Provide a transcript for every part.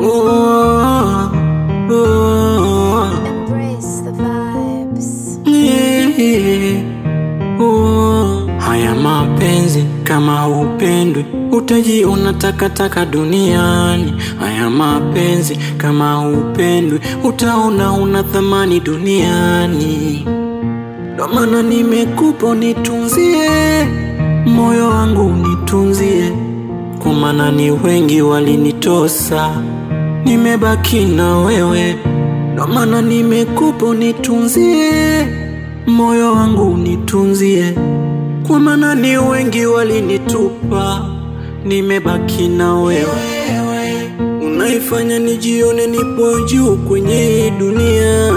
Oh, oh, Embrace the vibes. yeah, oh. Haya mapenzi kama upendwi utajiona takataka duniani. Haya mapenzi kama upendwi utaona una thamani duniani. Ndo maana nimekupa nitunzie moyo wangu nitunzie, kwa maana ni wengi walinitosa, nimebaki na wewe. Ndo maana nimekupa nitunzie moyo wangu nitunzie, kwa maana ni wengi walinitupa, nimebaki na wewe. Unaifanya nijione nipo juu kwenye hii dunia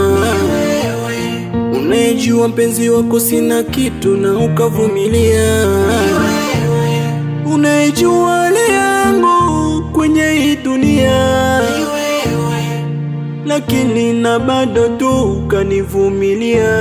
Unayejua mpenzi wako sina kitu na ukavumilia, unayejua hali yangu kwenye hii dunia, lakini na bado tu ukanivumilia.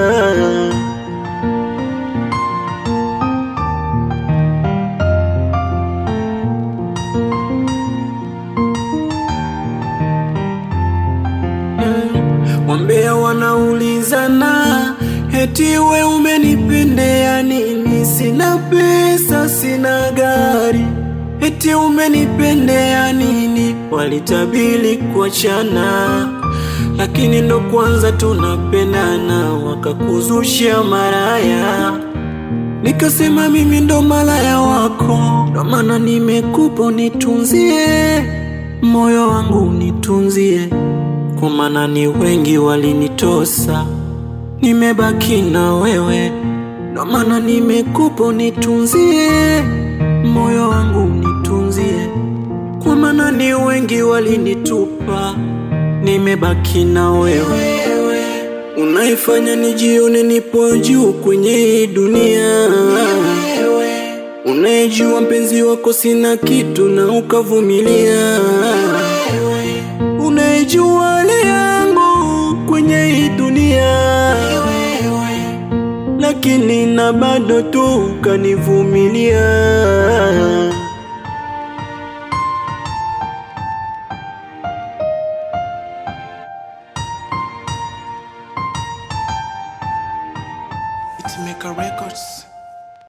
Wambea wanaulizana eti we umenipendea nini? Sina pesa, sina gari, eti umenipendea nini? Walitabili kuachana, lakini ndo kwanza tunapendana, wakakuzusha maraya. Nikasema mimi ndo malaya wako, ndo maana nimekupa unitunzie moyo wangu unitunzie kwa maana ni wengi walinitosa, nimebaki na wewe, ndo maana nimekupa unitunzie moyo wangu unitunzie, kwa maana ni wengi walinitupa, nimebaki na wewe. Unaifanya nijione nipo juu kwenye hii dunia, unayejua mpenzi wako sina kitu na ukavumilia unayejua hali yangu kwenye hii dunia, lakini na bado tu ukanivumilia. It's Maker Records.